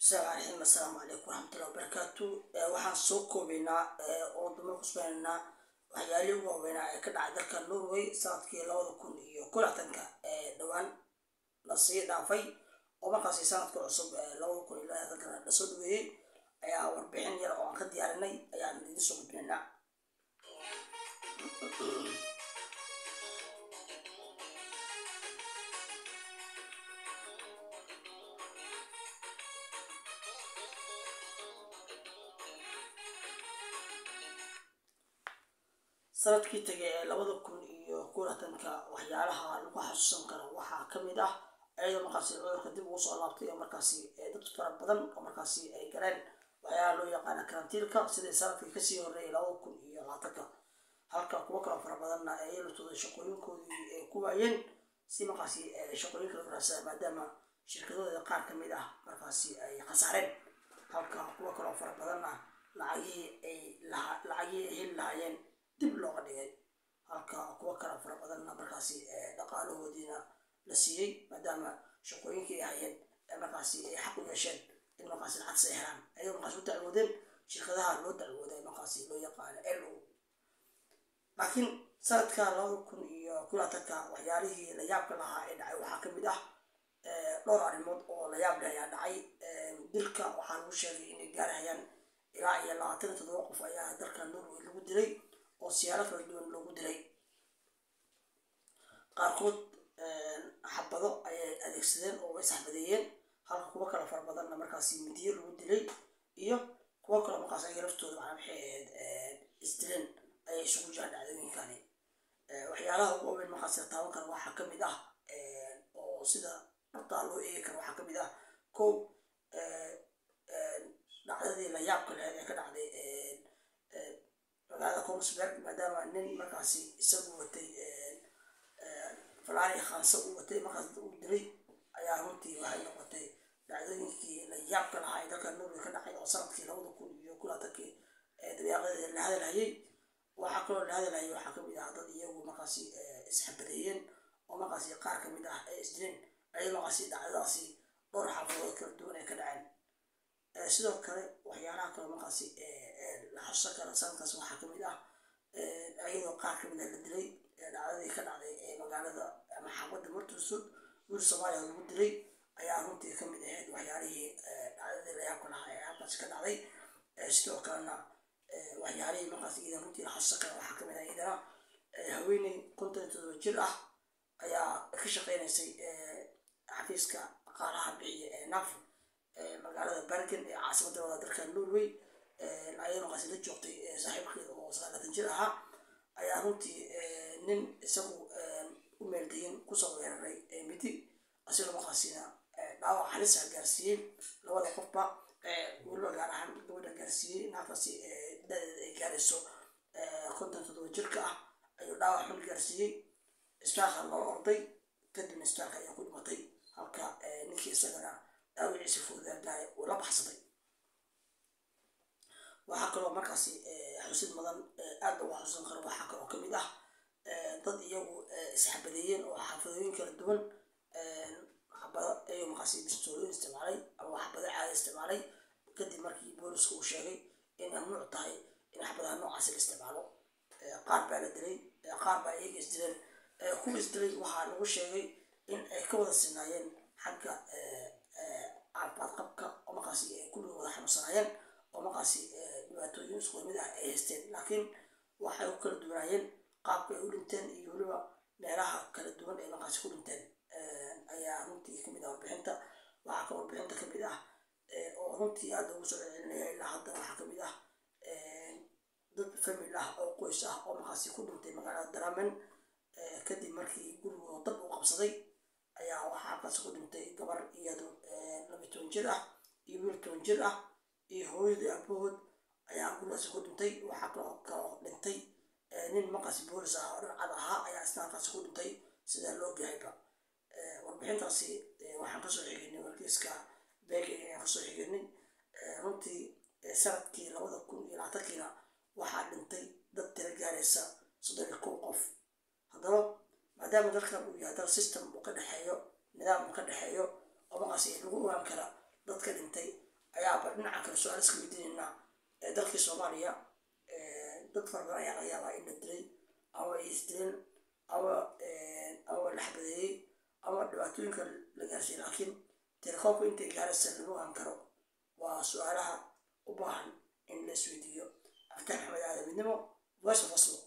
bismillahi assalaamu calaykum waraxmatullahi wabarakaatu waxaan soo koobaynaa oo dama kusbanaynaa waxyaalihii ugu waaweynaa ee ka dhacay dalka norway sanadkii labada kun iyo kulatanka ee dhowaan lasii dhaafay oo markaasi sanadka cusub labada kun iyo labaatanka lasoo dhaweeyey ayaa warbixin yar oo aan ka diyaarinay ayaan idin soo gudbinaynaa sanadkii tegay ee labada kun iyo kulatanka waxyaalaha lagu xasuusan karo waxaa ka mid ah iyadoo markaasi cudurka dib ugu soo laabtay oo markaasi dad fara badan oo markaasi ay galeen waxyaalaha loo yaqaana karantiilka sidii sanadkii kasii horreeyay labada kun iyo labaatanka halka kuwo kaloo fara badanna ay yeelatooda shaqooyinkoodii ay ku waayeen si markaasi shaqooyinka lagu raasada maadaama shirkadooda qaar ka mid ah markaasi ay khasaareen halka kuwo kaloo fara badanna lacagihii ay lacagihii ay heli lahaayeen dib looga dhigay halka kuwo kale fara badanna markaasi dhaqaalahoodiina la siiyey maadaama shaqooyinkii ay hayeen markaasi ay xaq u yeesheen in markaasi lacagtas ay helaan ayagoo markaasi u dacwoodeen shirkadaha loo dacwooday markaasi loo yaqaano l o laakiin sanadka labada kun iyo kulaatanka waxyaalihii la yaabka lahaa ee dhacay waxaa ka mid ah dhowr arrimood oo la yaab leh ayaa dhacay dilka waxaa lagu sheegay inay gaarhayaan ilaa iyo labaatan iyo toddoba qof ayaa dalka norway lagu dilay oo siyaalo kala duwan loogu dilay qaarkood xabado ayay adeegsadeen oo way saxbadeeyeen halka kuwo kale fara badanna markaasi midiyo lagu dilay iyo kuwo kaloo markaas ayaga laftooda macnaa maxay ahayd isdileen ayay isugu jiraan dhacdooyinkani waxyaalaha ugu waaweyn markaasi la taaban karo waxaa ka mid ah oo sida dhabtaa loo eegi karo waxaa ka mid ah kow dhacdadii la yaabka laheyd ee ka dhacday magaalada kongsberg maadaama nin markaasi isagu watay falaari khaanse uu watay markaas uu dilay ayaa runtii waxay noqotay dhacdooyinkii la yaabka lahaa ee dalka norway ka dhacay oo sanadkii labada kun iyo kulaatankii dabeeqadeeda la hadalhayay waxaa kaloo la hadalhayay waxaa kamid ah dad iyagu markaasi isxabadeeyeen oo markaasi qaar kamid ah ay isdileen ayay markaasi dhacdadaasi dhowr xaafadood kala duwan ay ka dhaceen sidoo kale waxyaalaha kale markaasi la xasuusan kara sanadkaas waxaa kamid ah iyadoo qaar kamid ah la dilay dhacdadii ka dhacday ee magaalada ama xaafadda martuusud wiil soomaaliya lagu dilay ayaa runtii kamid ahayd waxyaalihii dhacdadii layaabka lahaa ee halkaasi ka dhacday sidoo kalena waxyaalihii markaas iidan runtii la xasuusan kara waxaa kamid ah iidana haweeney konton iyo todoba jir ah ayaa ka shaqeynaysay xafiiska dhaqaalaha bixiya ee naf magaalada bergen ee caasimadda wada dalka norway ayay markaasi la joogtay saaxiibkeeda oo sagaalatan jir ahaa ayaa runtii nin isagu u meeldayin kusoo weeraray midi asigoo markaasina dhaawac halisa gaarsiiyey labada qofba weliba gaar ahaan gabadha gaarsiiyey naagtaasi dadeeda ay gaarayso konton toddoba jirka ah ayuu dhaawac xun gaarsiiyey isbitaalka loo orday kadibna isbitaalka ayaa ku dhimatay halka ninkii isagana dhaawiciisa foodaagaaray uu la baxsaday waxaa kaloo markaasi xusid mudan aad loogu xasuusan karo waxaa kaloo kamid ah dad iyagu isxabadeeyeen oo xaafadooyin kala duwan xabado ayuu markaasi bistooyin isticmaalay ama xabado caada isticmaalay kadib markii booliska uu sheegay in mamnuuc tahay in xabadaha noocaasi la isticmaalo qaar baa la dilay qaar baa iyaga isdileen kuwa isdilay waxaa lagu sheegay in ay ka wada sinaayeen xagga caafimaad qabka oo markaasi kulliga wada xanuunsanaayeen oo markaasi dhibaatooyin isku mid ah ay haysteen laakiin waxay u kala duwanaayeen qaabka ay u dhinteen iyo weliba meelaha kala duwan ay markaasi ku dhinteen ayaa runtii kamid ah warbixinta waxaa ka warbixinta kamid ah oo runtii aada ugu soo celcelinaya ilaa hadda waxaa kamid ah dad famil ah oo qoys ah oo markaasi ku dhintay magaalada daramen kadib markii gurigooda dab u qabsaday ayaa waxaa halkaasi ku dhintay gabar iyado laba toban jir ah iyo wiil toban jir ah iyo hooyadii abahood ayaa gurigaasi ku dhintay waxaa kaloo kaloo dhintay nin markaasi boolis ah oo dharcad ahaa ayaa isna halkaasi ku dhintay sidaa loo gahayba warbixintaasi waxaan kasoo xiginay wargeyska beege ayaan kasoo xiginay runtii sanadkii labada kun iyo labaatankiina waxaa dhintay dad tira gaaraysa soddon iyo kow qof haddaba maadaama dalkan uu yahay dal system uu ka dhexeeyo nidaam uu ka dhexeeyo oo markaasi lagu ogaan kara dadka dhintay ayaa bal dhinaca kale su-aal iska weydiinaynaa dalkii soomaaliya dad fara badan ayaa laga yaabaa in la dilay ama ay isdileen ama ama la xabadeeyey ama dhibaatooyinka la gaarsiiyey laakiin telefoonku intay gaaraysa lama ogaan karo waa su-aalaha u baahan in la isweydiiyo aftaan maxamed aadan midnimo voice of oslo